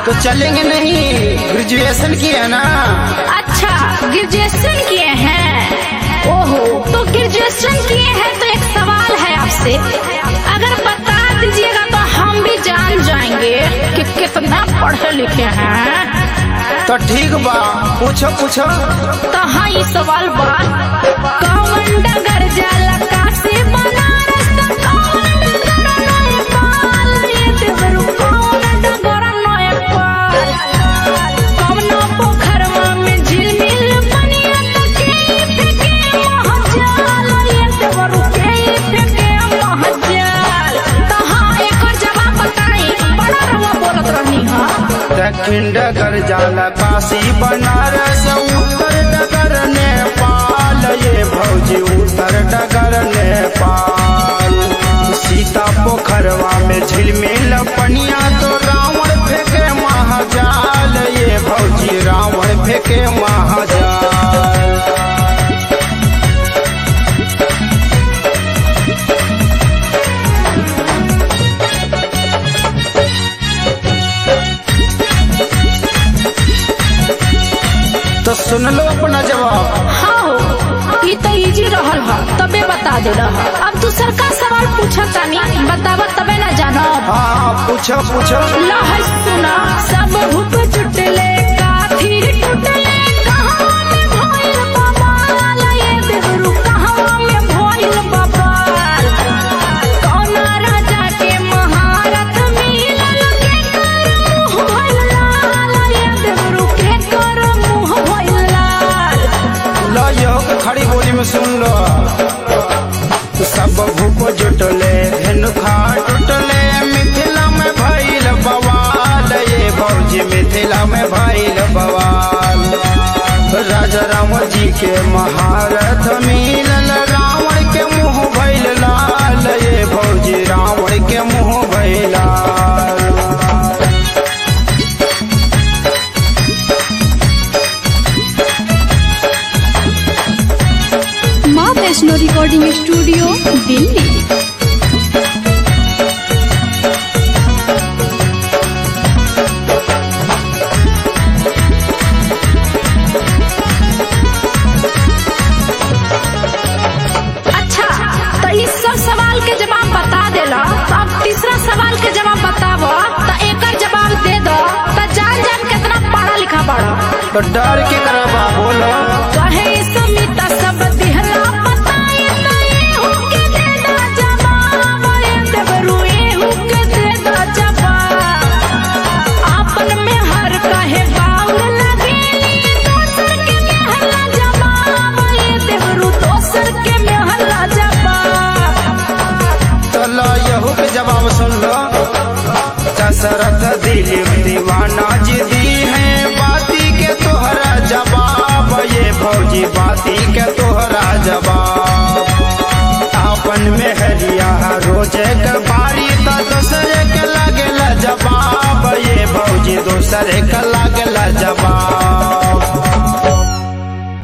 तो चलेंगे नहीं ग्रेजुएशन किया ना अच्छा ग्रेजुएशन किए हैं ओहो तो ग्रेजुएशन किए हैं तो एक सवाल है आपसे अगर बता दीजिएगा तो हम भी जान जाएंगे कि कितना पढ़े लिखे हैं तो ठीक बा पूछो पूछो तो हाँ ये सवाल बा कौन डगर जाला काशी बनारस तो कौन डगर नेपाल ये देवरू कौन डगर नेपाल कौन पोखरवा में झिलमिल बनिया तो के फेंके महजाल ये देवरू के फेंके महजाल तो हाँ एक और जवाब बताई बड़ा रवा बोलत रहनी हाँ दक्षिण डगर जाला काशी बनारस उत्तर डगर नेपाल ये भौजी उत्तर डगर नेपाल सीता पोखरवा में झिलमिल पनिया तो रावण फेंके महाजाल ये भौजी रावण फेंके महाजाल तो सुन लो अपना जवाब हाँ ये तो इजी रहल ह तबे बता दे रहा अब दूसर का सवाल पूछा तानी बतावा तबे ना जानो हाँ पूछो पूछो लहर सुना सब हुप चुटले काफी टुटले कहाँ में भइल बवाल ये देवरू कहाँ में भइल बवाल कौन राजा के महारथ मिलल के कर मुँह भइल लाल ये देवरू के कर मुँह भइल लाल लो यो के खड़ी बोली में सुन लो सब भूप जुटले धेनुखा टुटले मिथिला में भइल बवाल ये भौजी मिथिला में भइल बवाल राजा राम जी के महारथ मिलल रावण के मुंह भइल लाल ये भौजी रावण के मुंह भइल लाल माँ वैष्णो रिकॉर्डिंग स्टूडियो दिल्ली अच्छा तो इस सब सवाल के जवाब बता देला तो अब तीसरा सवाल के जवाब बतावो तो एकर जवाब दे दो तो जान जान कितना पढ़ा लिखा पढ़ो तो डर के करबा बोलो कहे समिता सब दिहला बताए तो एहू के दे दो जवाब ए देवरू एहू के दे दो जवाब आपन में हर कहे बाउल लगेली दोसर के मेहला जवाब ए देवरू दोसर के मेहला जवाब चलो यहू के जवाब सुन लो दशरथ दिलीप दीवाना जी दी है बाती के तोहरा जवाब ये फौजी बाती के तोहरा जवाब अपन में हरिया रोज के बारी तो दूसरे के लगेला जवाब ये फौजी दूसरे के लगेला जवाब